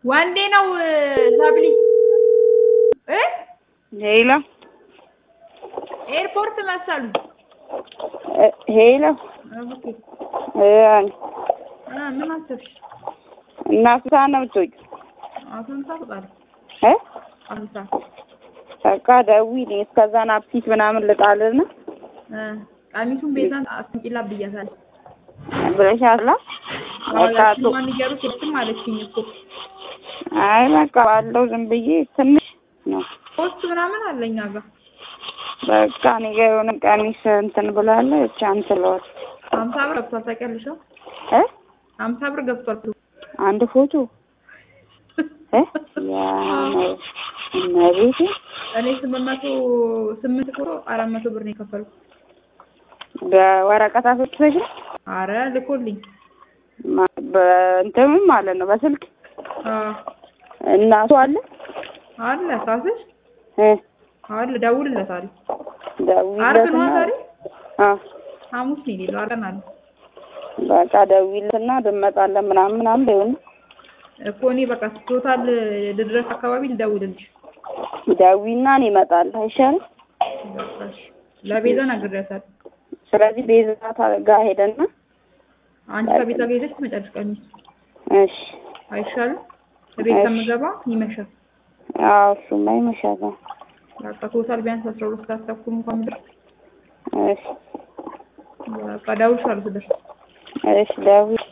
ወንዴ ነው ሰብሊ እ ሄሎ ኤርፖርት መሰሉ ሄሎ ኦኬ እ እ ምን አሰብሽ? እና ስንት ሰዓት ነው የምትወጪው? አሁን ታውቃለህ እ አሁን ሰዓት በቃ ደውዪልኝ እስከዛ ናፕኪን ምናምን ልጣልና እ ቀሚሱን ቤዛን አስንቂላ ብያታለሁ። ብለሻላ? በቃ ቶ ማን ይገሩ ስልክም አለችኝ እኮ አይ በቃ ባለው ዝም ብዬ ትንሽ ነው ፖስት ምናምን አለ እኛ ጋር በቃ እኔ ጋ የሆነ ቀሚስ እንትን ብላለች አንትን ለዋል ሀምሳ ብር ገብቷል ታውቂያለሽ? እ ሀምሳ ብር ገብቷል። አንድ ፎቶ እ ያ ነው እመቤቴ እኔ ስምንት መቶ ስምንት ፎቶ አራት መቶ ብር ነው የከፈልኩት። በወረቀት አስወጥተሽ ነው አረ ልኮልኝ ማ- በእንትንም ማለት ነው በስልክ አዎ እናቱ አለ አለ ካስሽ እ አለ ደውልለታለሁ። አርብ ደውዪለትና ነው ዛሬ አ ሐሙስ ነው የሌለው አርብ አለ በቃ ደውዪለትና እንመጣለን ምናምን ምናምን በይው እኮ እኔ በቃ ቶታል ድረስ አካባቢ ልደውልልሽ። ደውዪና እኔ እመጣለሁ አይሻልም? በቃ እሺ። ለቤዛ ነግሬያታለሁ። ስለዚህ ቤዛ ጋር ሄደና አንቺ ከቤዛ ጋር ሄደሽ ትመጫለሽ ቀሚስ እሺ አይሻልም? ከቤት እሺ። ከምገባ ይመሻል። አዎ እሱማ ይመሻል። በቃ ቶታል ቢያንስ አስራ ሁለት ሰዓት ተኩል እንኳን ብደርስ እሺ በቃ እደውልልሻለሁ ስደርስ። እሺ ደውዪ